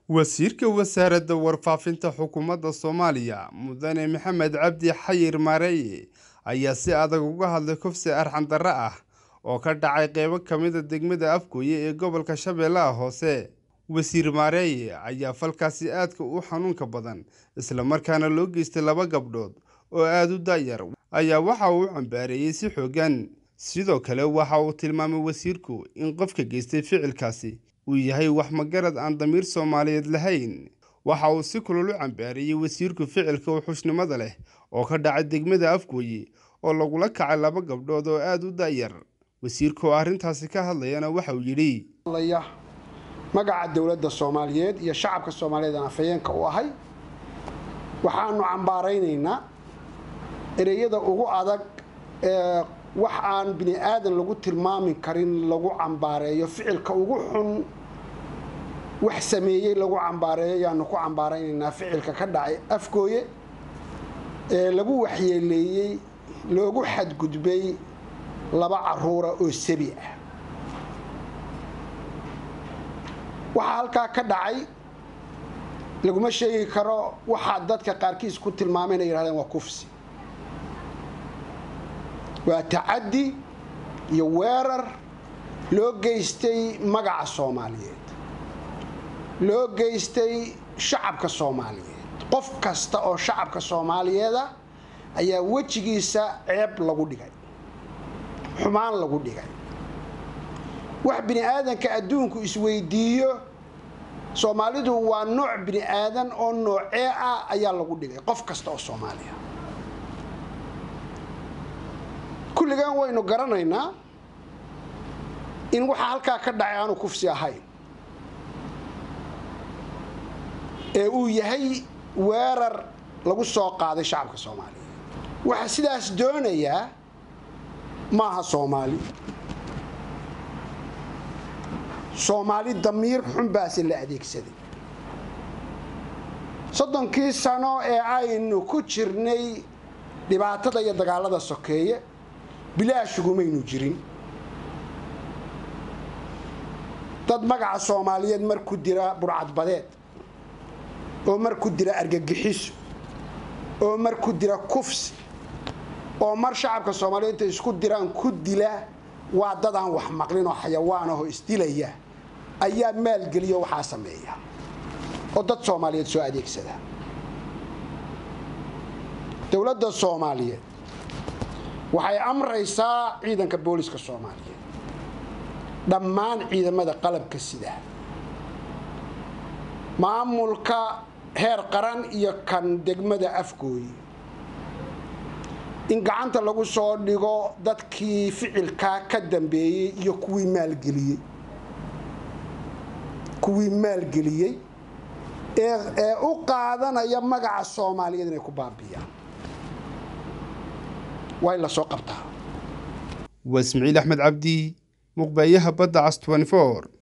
wasiirka wasaaradda warfaafinta xukuumadda soomaaliya mudane maxamed cabdi xayir maareeye ayaa si adag uga hadlay kufsi arxan darre ah oo ka dhacay qeybo ka mid a degmada afgooye ee gobolka shabeellaha hoose wasiir maareeye ayaa falkaasi aadka u xanuunka badan islamarkaana loo geystay laba gabdhood oo aada u daayar ayaa waxa uu u cambaareeyey si xoogan sidoo kale waxa uu tilmaamay wasiirku in qofka geystay ficilkaasi uu yahay wax magarad aan damiir soomaaliyeed lahayn waxa uu si kulol u cambaareeyey wasiirku ficilka wuxuushnimada leh oo ka dhacay degmada afgooye oo lagula kacay laba gabdhood oo aada u daayar wasiirku oo arrintaasi ka hadlayana waxa uu yidhi magaca dowladda soomaaliyeed iyo shacabka soomaaliyeed aan afhayeenka u ahay waxaanu cambaaraynaynaa ereyada ugu adag ee wax aan bini aadan lagu tilmaami karin lagu cambaareeyo ficilka ugu xun wax sameeyey lagu cambaareeyo ayaanu ku cambaaraynaynaa ficilka ka dhacay afgooye ee lagu waxyeeleeyey loogu xadgudbay laba caruura oo sabi ah waxaa halkaa ka dhacay laguma sheegi karo waxaa dadka qaarkiis ku tilmaameen ay yidhahdeen waa kufsi waa tacaddi iyo weerar loo geystay magaca soomaaliyeed loo geystay shacabka soomaaliyeed qof kasta oo shacabka soomaaliyeeda ayaa wejigiisa ceeb lagu dhigay xumaan lagu dhigay wax bini aadanka adduunku isweydiiyo soomaalidu waa nooc bini aadan oo noocee ah ayaa lagu dhigay qof kasta oo soomaaliya kulligan waynu garanaynaa in waxaa halkaa ka dhacay aanu kufsi ahayn ee uu yahay weerar lagu soo qaaday shacabka soomaaliyeed waxaa sidaas doonayaa maaha soomaali soomaali damiir xun baase la adeegsaday soddonkii sano ee aynu ku jirnay dhibaatada iyo dagaalada sokeeye bilaashugumaynu jirin dad magaca soomaaliyeed mar ku dira burcadbadeed oo mar ku dira argagixiso oo mar ku dira kufsi oo mar shacabka soomaaliyeed intay isku diraan ku dila waa dad aan wax maqlin oo xayawaan ahoo isdilaya ayaa maalgeliyo waxaa sameeya oo dad soomaaliyeed soo adeegsada dowladda soomaaliyeed waxay amraysaa ciidanka booliska soomaaliyeed dhammaan ciidamada qalabka sida maamulka heer qaran iyo kan degmada afgooye in gacanta lagu soo dhigo dadkii ficilkaa ka dambeeyey iyo kuwii maalgeliyey kuwii maalgeliyey ee u qaadanaya magaca soomaaliyeed inay ku baabiyaan waa in la soo qabtaa waa ismaciil axmed cabdi muqbaayaha badda cas